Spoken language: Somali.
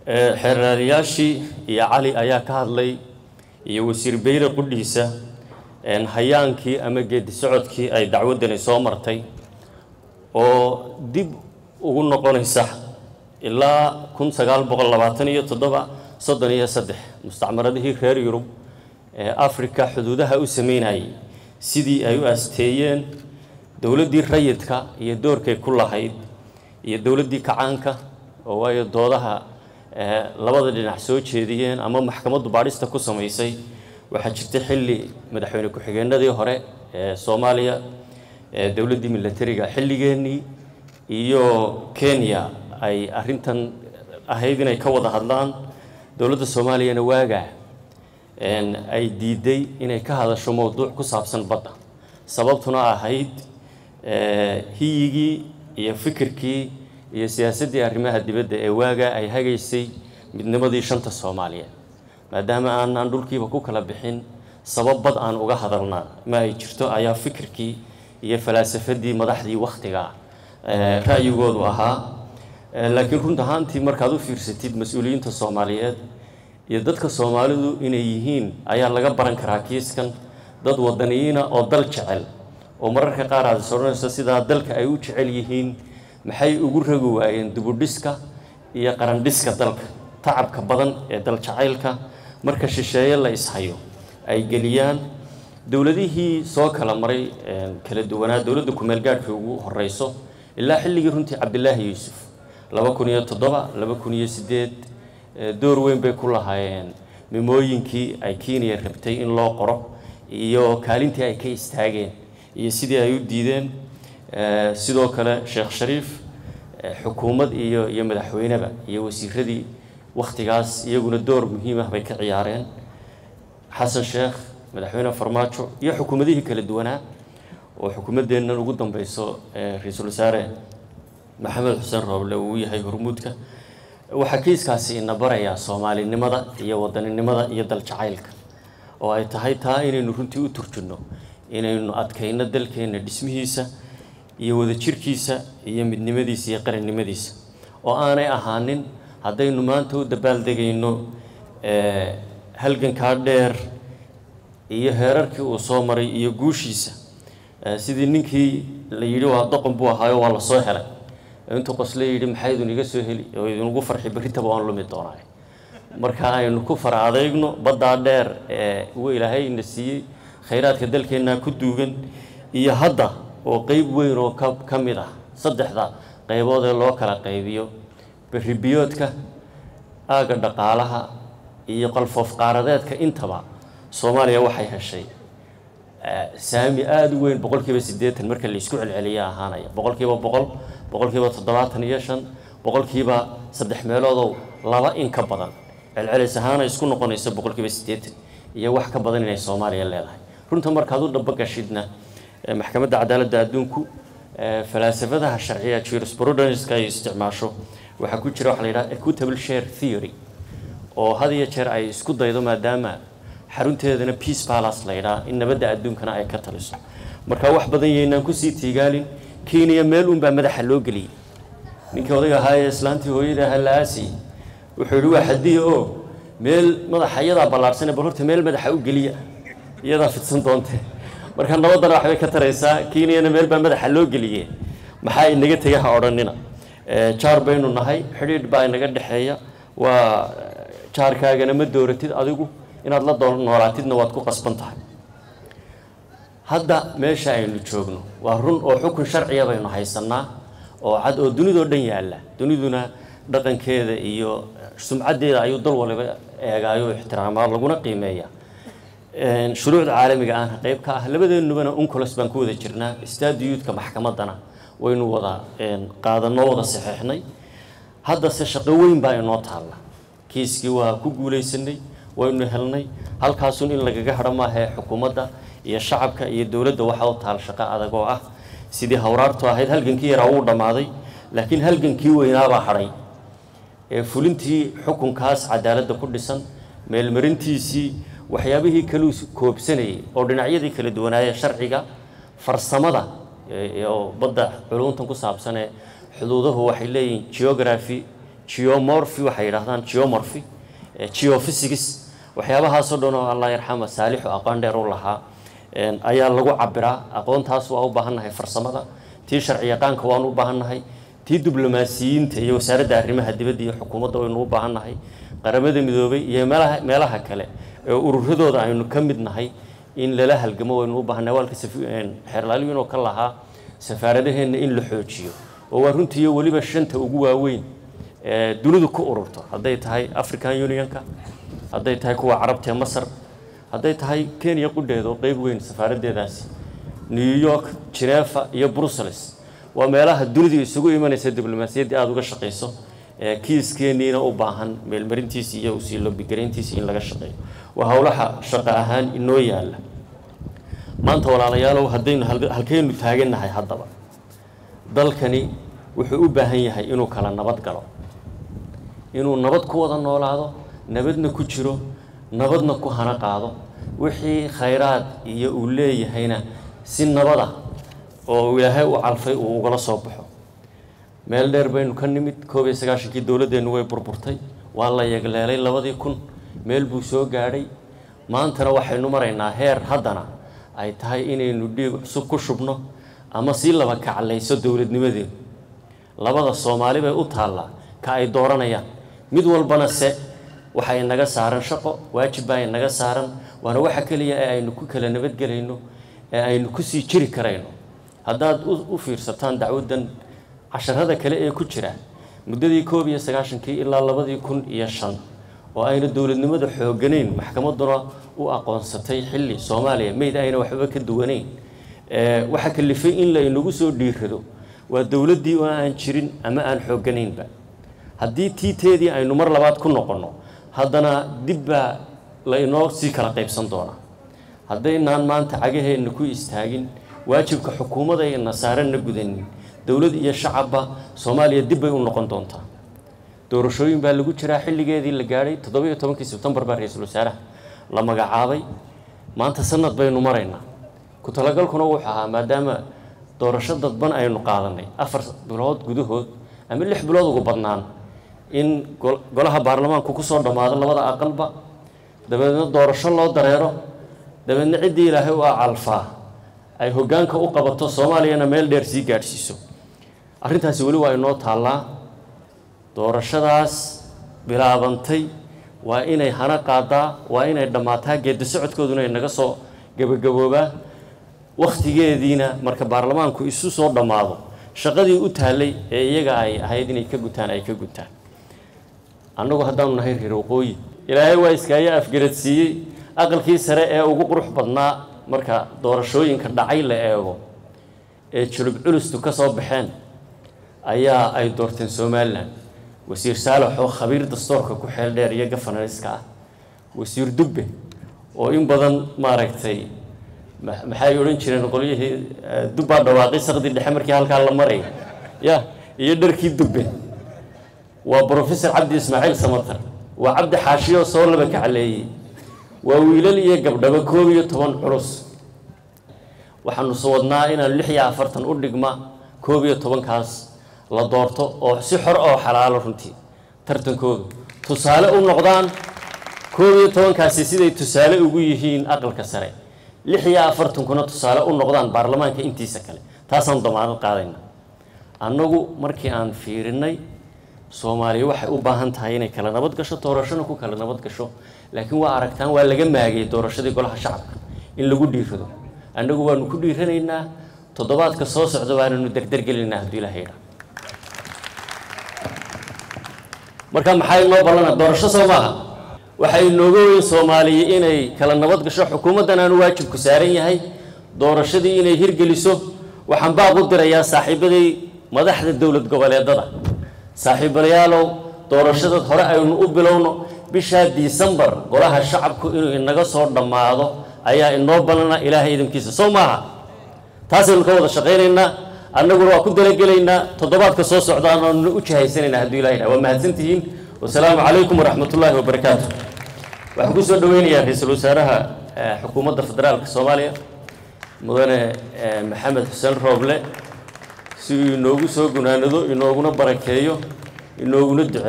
xeerraaliyaashii iyo cali ayaa ka hadlay iyo wasiir beyle qudhiisa hayaankii ama geedi socodkii ay dacwaddani soo martay oo dib ugu noqonaysa ilaa kun sagaal boqol labaatan iyo toddoba soddon iyo saddex mustacmaradihii reer yurub ee africa xuduudaha u sameynayay sidii ay u asteeyeen dowladdii rayidka iyo doorkay ku lahayd iyo dowladdii kacaanka oo waayo doodaha labada dhinac soo jeediyeen ama maxkamaddu baadhista ku samaysay waxaa jirtay xilli madaxweyne ku-xigeenadii hore ee soomaaliya ee dowladdii milatariga xilligeennii iyo kenya ay arrintan ahayd inay ka wada hadlaan dowladda soomaaliyana waagaa ay diiday inay ka hadasho mowduuc ku saabsan badda sababtuna ahayd hiyigii iyo fikirkii iyo siyaasaddii arrimaha dibadda ee waagaa ay hagaysay midnimadii shanta soomaaliyeed maadaama aanaan dhulkiiba ku kala bixin sabab bad aan uga hadalnaa ma ay jirto ayaa fikirkii iyo falaasafadii madaxdii wakhtiga ra'yigoodu ahaa laakiin runt ahaantii markaad u fiirsatid mas-uuliyiinta soomaaliyeed iyo dadka soomaalidu inay yihiin ayaa laga baran karaa kiiskan dad wadaniyiina oo dal jecel oo mararka qaar aad is odhanayso sidaa dalka ay u jecel yihiin maxay ugu ragi waayeen dibudhiska iyo qarandhiska dalka tacabka badan ee dal jacaylka marka shisheeye la ishayo ay geliyaan dowladihii soo kala maray kala duwanaa dowladda kumeel gaadhkii ugu horeyso ilaa xilligii runtii cabdilaahi yuusuf laba kun iyo toddoba laba kun iyo sideed door weyn bay ku lahaayeen mimooyinkii ay kenya rabtay in loo qoro iyo kaalintii ay ka istaageen iyo sidii ay u diideen sidoo kale sheekh shariif xukuumad iyo iyo madaxweyneba iyo wasiiradii wakhtigaas iyaguna door muhiim ah bay ka ciyaareen xasan sheekh madaxweyne farmaajo iyo xukuumadihii kala duwanaa oo xukuumaddeennan ugu dambeyso ra-iisul wasaare maxamed xuseen rooble uu yahay hormuudka waxaa kiiskaasi ina barayaa soomaalinimada iyo wadaninimada iyo dal jacaylka oo ay tahay taa inaynu runtii u turjinno inaynu adkayno dalkeenna dhismihiisa iyo wadajirkiisa iyo midnimadiisa iyo qarannimadiisa oo aanay ahaanin haddaynu maanta u dabaaldegayno halgankaa dheer iyo heerarkii uu soo maray iyo guushiisa sidii ninkii la yidhi waa doqon buu ahaayo waa la soo helay intuu qosle yidhi maxaa idin iga soo heli oo idinugu farxi berritaba waan lumi doonaa marka aynu ku fara adeygno baddaa dheer ee uu ilaahay ina siiyey khayraadka dalkeennaa ku duugan iyo hadda oo qeyb weyn oo ka ka mid ah saddexda qaybood ee loo kala qaybiyo berribiyoodka aagga dhaqaalaha iyo qalfoof qaaradeedka intaba soomaaliya waxay heshay saami aada u weyn boqol kiiba siddeetan marka la isku celceliya ahaanaya boqol kiiba boqol boqol kiiba toddobaatan iyo shan boqol kiiba saddex meeloodow laba in ka badan celcelis ahaana isku noqonaysa boqol kiiba siddeetan iyo wax ka badan inay soomaaliya leedahay runta markaad u dhambagashidna maxkamadda cadaaladda adduunku falaasafadaha sharciya jurisprudence-ka ay isticmaasho waxaa ku jira waxa la yidhaha equitable share theory oo had iyo jeer ay isku daydo maadaama xarunteedana peace palace la yidhaha in nabadda adduunkana ay ka taliso marka wax badan yaynaan kusii tiigaalin kenya meel unbaa madaxa loo geliyey ninkii odayga ahaa ee islaantii hooyada ahaa la aasiyey wuxuu yidhi waa xadiya oo meel madaxa iyadaa ballaarhsane bal horta meel madaxa u geliya iyadaa fidsan doonte marka nabaddana waxbay ka taraysaa kenyana meel baa madaxa loo geliyee maxaa inaga tega ha odhanina jaar baynu nahay xidhiidh baa inaga dhexeeya waa jaarkaagana ma dooratid adigu inaad la noolaatidna waad ku qasban tahay hadda meesha aynu joogno waa run oo xukun sharciya baynu haysannaa oo cad oo dunidoo dhan yaalla duniduna dhaqankeeda iyo sumcaddeeda ayuu dal waliba eegaayo ixtiraamaa laguna qiimeeya shuruucda caalamiga aan qayb ka ah labadeenubana uncolos baan ku wada jirnaa staadiyuudka maxkamaddana waynu wada qaadanoo wada saxeexnay haddase shaqo weyn baa inoo taalla kiiskii waa ku guulaysanay waynu helnay halkaasun in lagaga hadho maahae xukuumadda iyo shacabka iyo dowladda waxaa u taal shaqo adag oo ah sidii hawraartu ahayd halgankii yaraa wuu dhammaaday laakiin halgankii weynaabaa hadhay ee fulintii xukunkaas cadaaladda ku dhisan meelmarintiisii waxyaabihii kaluu koobsanayay oo dhinacyadii kala duwanaayee sharciga farsamada oo badda culuntan ku saabsanee xuduuduhu waxay leeyihiin geography geomorphy waxay yidhahdaan geomorphy geophysics waxyaabahaasoo dhan oo allah yarxama saalixu aqoon dheer u lahaa ayaa lagu cabiraa aqoontaas waa u baahannahay farsamada tii sharci yaqaanka waanu u baahannahay tii diblomaasiyiinta iyo wasaaradda arrimaha dibadda iyo xukuumadda waynu u baahannahay qaramada midoobay iyo meelaha meelaha kale ee ururadooda aynu ka mid nahay in lala halgamo waynu u baahannahay waalka xeerlaaliyin oo ka lahaa safaaradaheenna in la xoojiyo oo waa runtiiyo weliba shanta ugu waaweyn ee dunidu ku ururto hadday tahay african unionka hadday tahay kuwa carabta ee masar hadday tahay kenya qudheeda oo qeyb weyn safaaraddeedaasi new york genefa iyo brussels waa meelaha dunidu isugu imanaysa diblomaasiyaddii aada uga shaqayso ee kiiskeeniina u baahan meelmarintiisi iyo usii lobigarayntiisi in laga shaqeeyo waa howlaha shaqo ahaan inoo yaalla maanta walaalayaalow haddaynu halkaynu taagannahay haddaba dalkani wuxuu u baahan yahay inuu kala nabad galo inuu nabad ku wada noolaado nabadna ku jiro nabadna ku hana qaado wixii khayraad iyo uu leeyahayna si nabada oo ilaahay u calfay uu ugala soo baxo meel dheer baynu ka nimid koob iyo sagaashankii dowladdeennu way burburtay waa la yegleelay labadii kun meel buu soo gaadhay maantana waxaynu maraynaa heer haddana ay tahay inaynu dhiig cusub ku shubno ama si laba kaclayso dowladnimadeedu labada soomaali bay u taallaa ka ay dooranayaan mid walbana se waxa inaga saaran shaqo waajib baa inaga saaran waana waxa keliya ee aynu ku kala nabadgelayno ee aynu kusii jiri karayno haddaad u fiirsataan dacwaddan casharada kale ee ku jira muddadii koob iyo sagaashankii ilaa labadii kun iyo shan oo ayna dowladnimada xooganayn maxkamadduna u aqoonsatay xilli soomaaliya meyd ayna waxba ka duwanayn waxaa kalifay in laynagu soo dhiirado waa dowladdii oo aan jirin ama aan xooganaynba haddii tiiteedii aynu mar labaad ku noqonno haddana dib baa laynoo sii kala qaybsan doonaa haddaynaan maanta cagaheenna ku istaagin waajibka xukuumadda ayna saaranna gudanin dowlad iyo shacabba soomaaliya dib bay u noqon doontaa doorashooyin baa lagu jiraa xilligeedii la gaadhay toddobiyo tobankii sebtembar baa ra-iisul wasaaraha la magacaabay maanta sanad baynu maraynaa ku talagalkuna wuxuu ahaa maadaama doorasho dadban aynu qaadanay afar bilood gudahood ama lix bilood ugu badnaan in golaha baarlamaanku kusoo dhammaado labada aqalba dabeedna doorasho loo dareero dabeedna ciddii ilaahay u acalfaa ay hoggaanka u qabato soomaaliyana meel dheer sii gaadhsiiso arrintaasi weli waa inoo taallaa doorashadaas bilaabantay waa inay hana qaadaa waa inay dhammaataa geeddi socodkooduna inaga soo gebagaboobaa wakhtigeediina marka baarlamaanku isu soo dhammaado shaqadii u taallay ee iyaga ay ahayd inay ka gutaan ay ka gutaan annagu haddaanu nahay reer waqooyi ilaahay waa iskaayo afgaradsiiyey aqalkii sare ee ugu qurux badnaa marka doorashooyinka dhacay la eego ee julub culustu ka soo baxeen ayaa ay doorteen somalilan wasiir saalax oo khabiir dastoorka ku xeel dheer iyo gafananiska ah wasiir dubbe oo in badan maaragtay maxay odhan jireen qolyihii dubbaa dhawaaqay saqdi dhexe markii halkaa la maray ya iyo dharkii dubbe waa brofesor cabdi ismaaciil samatar waa cabdi xaashiyo soo laba kacleeyey waa wiilal iyo gabdhaba koob iyo toban culus waxaanu wadnaa inaan lix iyo afartan u dhigma koob iyo tobankaas la doorto oo si xor oo xalaalo runtii tartankoodu tusaale u noqdaan koob iyo tobankaasi siday tusaale ugu yihiin aqalka sare lix iyo afartankuna tusaale u noqdaan baarlamaanka intiisa kale taasaan damaanad qaadayna annagu markii aan fiirinay soomaaliya waxay u baahan tahay inay kala nabad gasho doorashona ku kala nabad gasho laakiin waa aragtaan waa laga maagay doorashadii golaha shacabka in lagu dhiirado annagu waanu ku dhiiranaynaa toddobaadka soo socda waananu derdergelinaynaa hadduu ilaha yidhaa marka maxaa inoo ballana doorasho soo maaha waxay inooga weyn soomaaliya inay kala nabad gasho xukuumaddan aanu waajibku saaran yahay doorashadii inay hirgeliso waxaan baaq u dirayaa saaxiibaday madaxda dowlad goboleedada saaxiibalayaalow doorashadad hore aynu u bilowno bishaa disembar golaha shacabku inuu inaga soo dhammaado ayaa inoo ballana ilaahay idinkiisa soo maaha taasaynu ka wada shaqaynaynaa annaguna waa ku dalagelaynaa toddobaadka soo socdaan oonu u jihaysanaynaa hadduu ilaha yidhaha waa mahadsantihiin wasalaamu calaykum waraxmat ullaahi wabarakaatu waxaan ku soo dhoweynayaa ra-iisul wasaaraha xukuumadda federaalka soomaaliya mudane maxamed xuseen rooble si uu inoogu soo gunaanado inooguna barakeeyo inooguna duceeyo